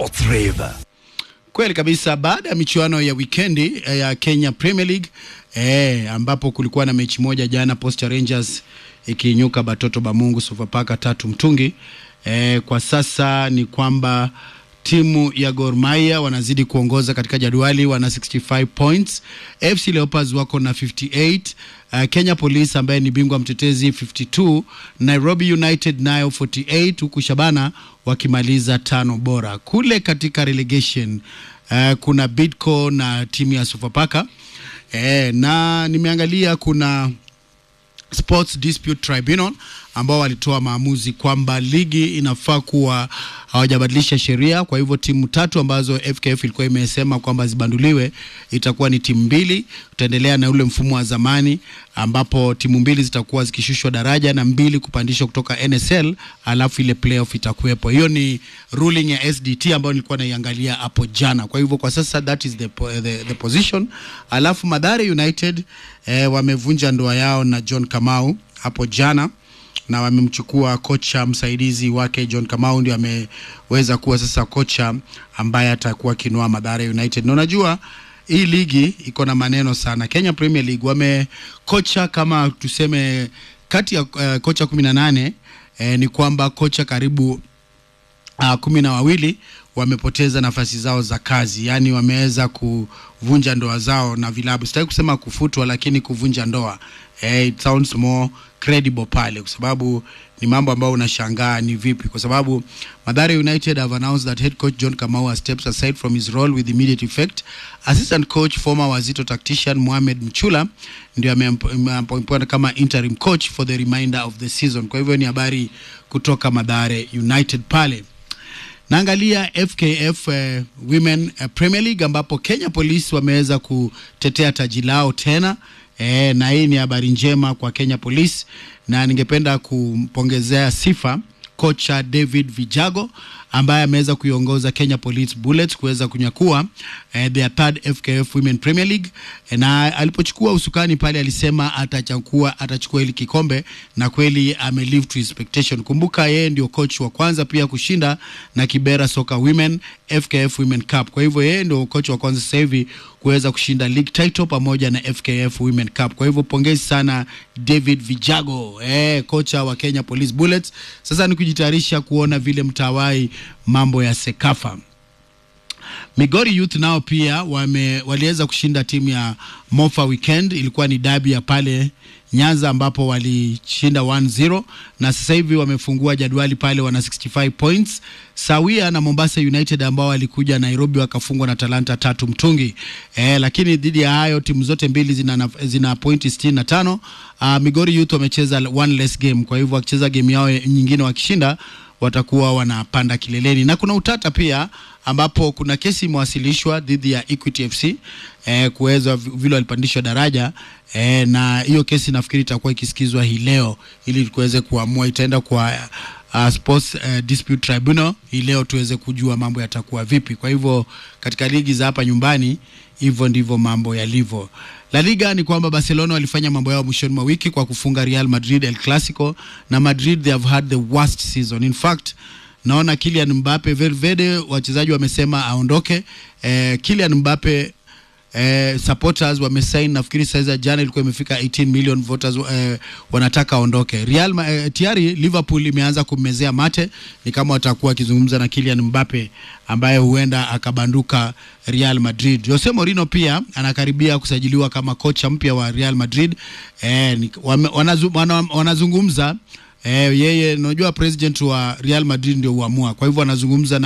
Sports Rave. Kweli kabisa. Baada ya michuano ya wikendi eh, ya Kenya Premier League eh, ambapo kulikuwa na mechi moja jana, Posta Rangers ikiinyuka Batoto Bamungu Sofapaka tatu mtungi. Eh, kwa sasa ni kwamba timu ya Gor Mahia wanazidi kuongoza katika jadwali, wana 65 points. FC Leopards wako na 58. Uh, Kenya Police ambaye ni bingwa mtetezi 52, Nairobi United nayo 48, huku Shabana wakimaliza tano bora. Kule katika relegation uh, kuna Bidco na timu ya Sofapaka eh, na nimeangalia kuna Sports Dispute Tribunal ambao walitoa maamuzi kwamba ligi inafaa kuwa hawajabadilisha sheria. Kwa hivyo timu tatu ambazo FKF ilikuwa imesema kwamba zibanduliwe itakuwa ni timu mbili. Utaendelea na ule mfumo wa zamani ambapo timu mbili zitakuwa zikishushwa daraja na mbili kupandishwa kutoka NSL, alafu ile playoff itakuwepo. Hiyo ni ruling ya SDT ambayo nilikuwa naiangalia hapo jana. Kwa hivyo kwa sasa that is the, po- the, the position. Alafu Mathare United eh, wamevunja ndoa yao na John Kamau hapo jana na wamemchukua kocha msaidizi wake John Kamau, ndio ameweza kuwa sasa kocha ambaye atakuwa akinoa Mathare United. Na unajua hii ligi iko na maneno sana. Kenya Premier League wamekocha kama tuseme kati ya uh, kocha kumi na nane eh, ni kwamba kocha karibu uh, kumi na wawili wamepoteza nafasi zao za kazi, yaani wameweza kuvunja ndoa zao na vilabu. Sitaki kusema kufutwa, lakini kuvunja ndoa eh, it sounds more credible pale, kwa sababu ni mambo ambayo unashangaa ni vipi, kwa sababu Mathare United have announced that head coach John Kamau has stepped aside from his role with immediate effect. Assistant coach former Wazito tactician Mohamed Mchula ndio ameappointed kama interim coach for the remainder of the season. Kwa hivyo ni habari kutoka Mathare United pale naangalia FKF eh, Women eh, Premier League ambapo Kenya Police wameweza kutetea taji lao tena eh, na hii ni habari njema kwa Kenya Police, na ningependa kumpongezea sifa kocha David Vijago ambaye ameweza kuiongoza Kenya Police Bullets kuweza kunyakua eh, their third FKF Women Premier League eh, na alipochukua usukani pale alisema atachukua atachukua hili kikombe na kweli ame live to his expectation. Kumbuka yeye ndio coach wa kwanza pia kushinda na Kibera Soccer Women FKF Women Cup. Kwa hivyo yeye ndio coach wa kwanza sasa hivi kuweza kushinda league title pamoja na FKF Women Cup. Kwa hivyo pongezi sana David Vijago, eh, kocha wa Kenya Police Bullets. Sasa ni kujitayarisha kuona vile mtawai mambo ya Sekafa. Migori Youth nao pia wame, waliweza kushinda timu ya Mofa Weekend. Ilikuwa ni dabi ya pale Nyanza ambapo walishinda 1-0 na sasa hivi wamefungua jadwali pale, wana 65 points sawia na Mombasa United ambao walikuja Nairobi wakafungwa na Talanta tatu mtungi. E, lakini dhidi ya hayo timu zote mbili zina, naf- zina pointi 65. Uh, Migori Youth wamecheza one less game, kwa hivyo wakicheza game yao nyingine wakishinda watakuwa wanapanda kileleni, na kuna utata pia ambapo kuna kesi imewasilishwa dhidi ya Equity FC eh, kuweza vi- vile walipandishwa daraja eh, na hiyo kesi nafikiri itakuwa ikisikizwa hii leo ili tuweze kuamua, itaenda kwa uh, Sports uh, Dispute Tribunal hii leo tuweze kujua mambo yatakuwa vipi. Kwa hivyo katika ligi za hapa nyumbani hivyo ndivyo mambo yalivyo. La Liga ni kwamba Barcelona walifanya mambo yao mwishoni mwa wiki kwa kufunga Real Madrid El Clasico, na Madrid they have had the worst season. In fact naona Kylian Mbappe Valverde, wachezaji wamesema aondoke. Eh, Kylian Mbappe eh, supporters wamesain, nafikiri saizi jana ilikuwa imefika 18 million voters eh, wanataka aondoke. Real Ma- eh, tayari Liverpool imeanza kummezea mate, ni kama watakuwa wakizungumza na Kylian Mbappe ambaye huenda akabanduka Real Madrid. Jose Mourinho pia anakaribia kusajiliwa kama kocha mpya wa Real Madrid. Eh, ni, wame, wanazu, wana, wanazungumza eh, yeye unajua president wa Real Madrid ndio huamua, kwa hivyo anazungumza na